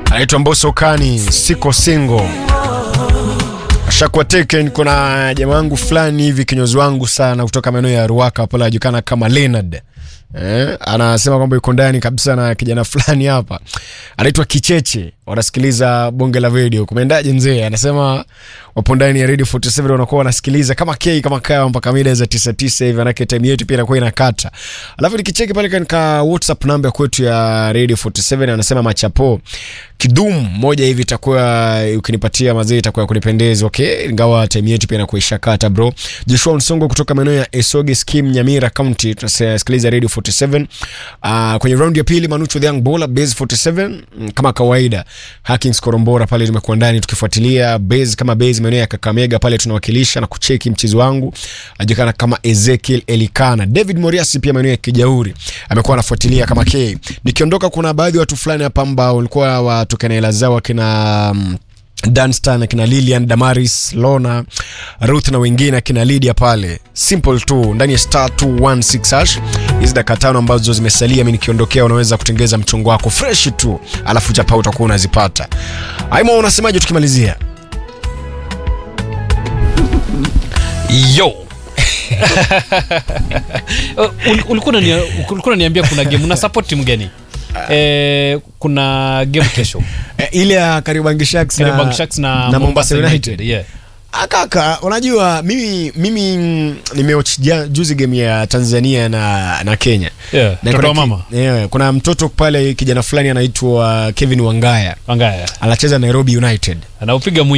anaitwa Mbosso Kani, siko single ashakuwa taken. Kuna jamaa wangu fulani hivi kinyozi wangu sana kutoka maeneo ya Ruaka pale anajulikana kama Leonard eh, anasema kwamba yuko ndani kabisa na kijana fulani hapa anaitwa Kicheche, wanasikiliza bonge la video. Kumeendaje mzee? Anasema wapo ndani ya Radio 47 wanakuwa wanasikiliza kama K kama kawa mpaka mida za 99 hivi, manake time yetu pia inakuwa inakata. Alafu nikicheki pale katika WhatsApp namba kwetu ya Radio 47 anasema machapo kidum moja hivi itakuwa ukinipatia mazee itakuwa kunipendeza. Okay, ingawa time yetu pia inakuwa ishakata bro. Joshua Nsongo kutoka maeneo ya Esoge Scheme Nyamira County tunasikiliza Radio 47. Uh, kwenye round ya pili Manucho the Young Baller Base 47 mm, kama kawaida Hackings Korombora pale tumekuwa ndani tukifuatilia base kama base maeneo ya Kakamega pale tunawakilisha na kucheki mchezo wangu ajulikana kama Ezekiel Elikana. David Moriasi pia maeneo ya Kijauri amekuwa anafuatilia kama K. Nikiondoka kuna baadhi ya watu fulani hapa ambao walikuwa watokana hela zao akina um, Danstan akina Lilian Damaris Lona Ruth na wengine akina Lydia pale, simple tu ndani ya star 216 hash. Hizi dakika tano ambazo zimesalia, mimi nikiondokea, unaweza kutengeza mchongo wako fresh tu, alafu chapa utakuwa unazipata. Aimo, unasemaje tukimalizia? yo Ul- ulikuwa unania- ulikuwa unaniambia kuna game una support timu gani eh, kuna game kesho E, ile ya Kariobangi Sharks na, Kariobangi Sharks na, na Mombasa United. yeah. Ah, Kaka, unajua mimi mimi mm, nimeoch ja- juzi game ya Tanzania na na Kenya. Yeah, Na mtoto kuna wa ki- mama yeah, kuna mtoto pale kijana fulani anaitwa Kevin Wangaya Wangaya anacheza Nairobi United. anaupiga